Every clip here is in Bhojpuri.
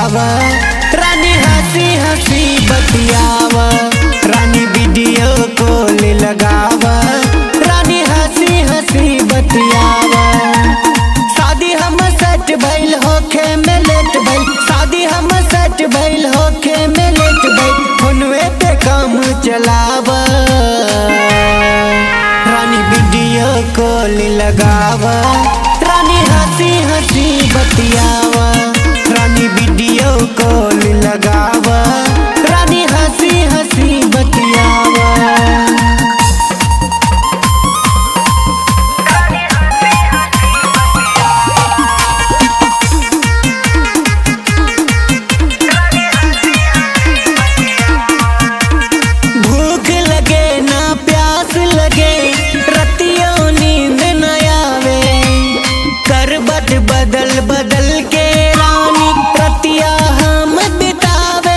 लगाव रानी हंसी हंसी बतियाव रानी वीडियो कॉल लगाव रानी हंसी हंसी बतियाव शादी हम सेट भइल होखे में लेट भइल शादी हम सेट भइल होखे में लेट भइल फोनवे पे काम चलाव रानी वीडियो कॉल लगाव रानी हंसी हंसी बतियाव रानी वीडियो कॉल लगाव रानी हंसी हंसी बतियाव भूख लगे ना प्यास लगे रतियों नींद न आवे करबट बदल बदल के रानी रतिया हम बितावे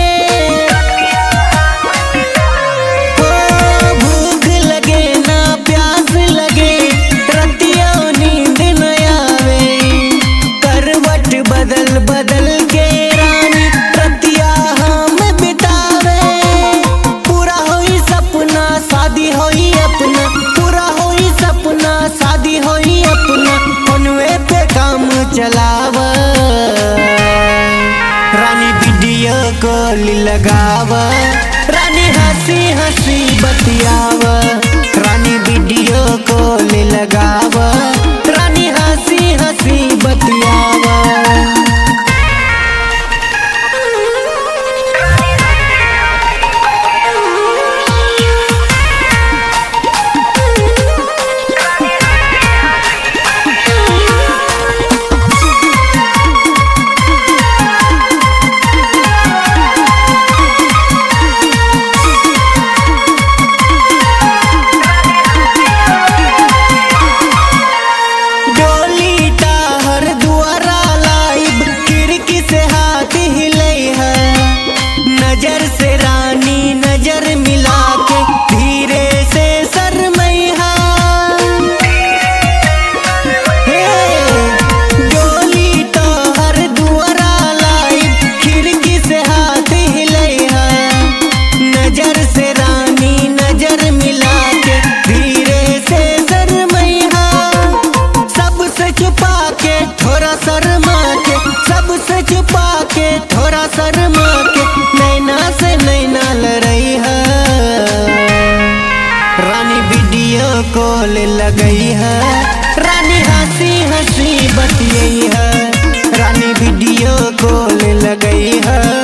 ओ भूख लगे ना प्यास लगे रतियों नींद न आवे करवट बदल बदल के रानी रतिया हम बितावे पूरा होई सपना शादी होई अपना पूरा होई सपना शादी होई अपना फोनवे पे काम चलाव रानी वीडियो कॉल लगाव रानी हंसी हंसी बतियाव रानी वीडियो कॉल लगाव रानी हंसी हंसी बतियाव डोली टाहर दुआरा लाइब खिड़की से हाथ हिलई है नजर से रानी नजर मिला के धीरे से शरमई है हे, डोली टाहर दुआरा लाइब खिड़की से हाथ हिलई है नजर से रानी नजर मिला के धीरे से शरमई है सबसे छुपा के थोड़ा शर्मा के सबसे छुपा के थोड़ा शर्मा के नैना से नैना लड़ई है रानी वीडियो कॉल लगई है रानी हंसी हंसी बतियई है रानी वीडियो कॉल लगई है